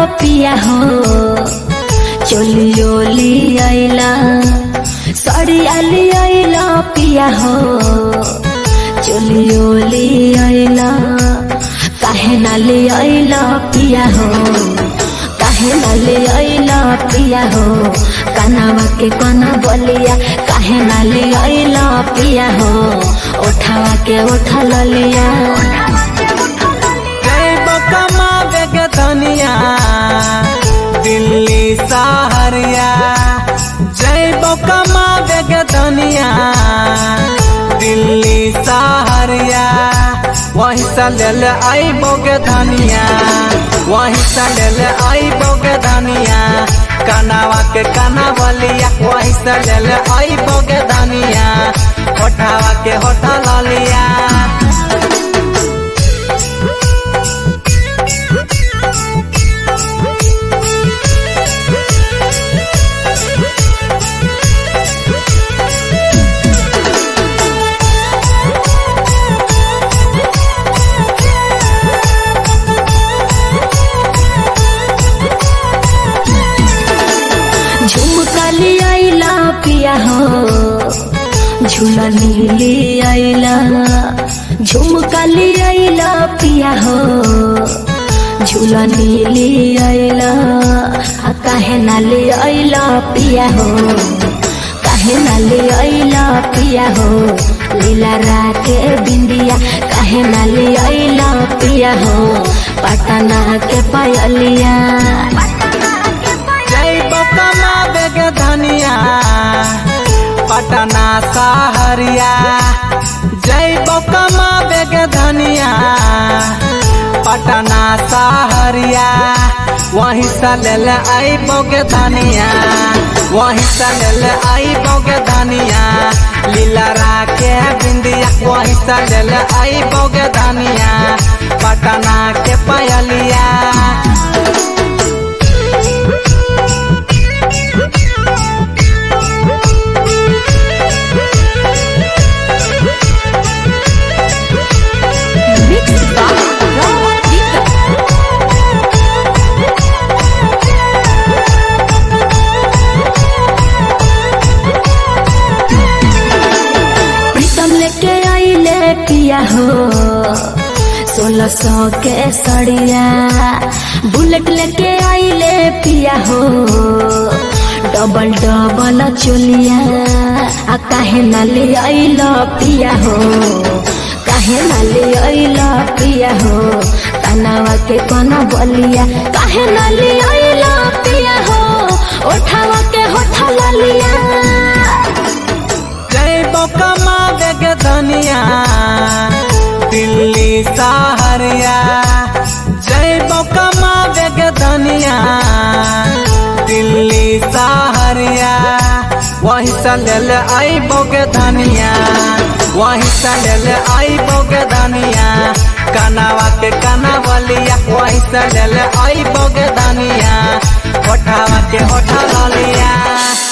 पिया हो चोलियोली आइला सड़ियाली आइला पिया हो चोलियोली आइला काहे नाली आइला पिया हो काहे नाली आइला पिया हो कानावा के कोना बोलिया काहे नाली आइला पिया हो उठावा के उठा लिया जैब कमावे के धनिया दिल्ली सहरिया जैब कमावे के धनिया दिल्ली सहरिया वही से लेल आइबो के धनिया वही से लेल आइबो के धनिया कनावा के कना बलिया वही से लेल आइबो के धनिया होठावा के होठा ललिया झुमकाली आइला पिया हो झूला नीली आइला झुमकाली आइला पिया हो झूला नीली आइला आ काहे नाली आइला पिया हो काहे नाली आइला पिया हो लीला राके बिंदिया काहे नाली आइला पिया हो पटना के पायलिया जय बकमा बेग धनिया पटना सहरिया जय बकमा बेग धनिया पटना सहरिया वहीं से लेल आई बोगे धनिया वहीं से लेल आई बोगे धनिया लीला राके बिंदिया वहीं से लेल आई बोगे धनिया पटना के पायलिया प्रीतम लेके आइले पिया हो सोलह सौ के सड़िया बुलेट लेके आइले पिया हो डबल डबल चोलिया आ काहे ना ले आइल पिया हो काहे ना ले आइल पिया हो तनावा के कोना बलिया काहे ना ले आइल पिया हो उठावा के होठा लिया जय बकमा बेग धनिया दिल्ली सहरिया जय बकमा बेग धनिया दिल्ली सहरिया वहीं से लेल आई बोगे धनिया वहीं से लेल आई बोगे धनिया कनावा के कना बलिया वहीं से लेल आई बोगे धनिया होठावा के होठा लिया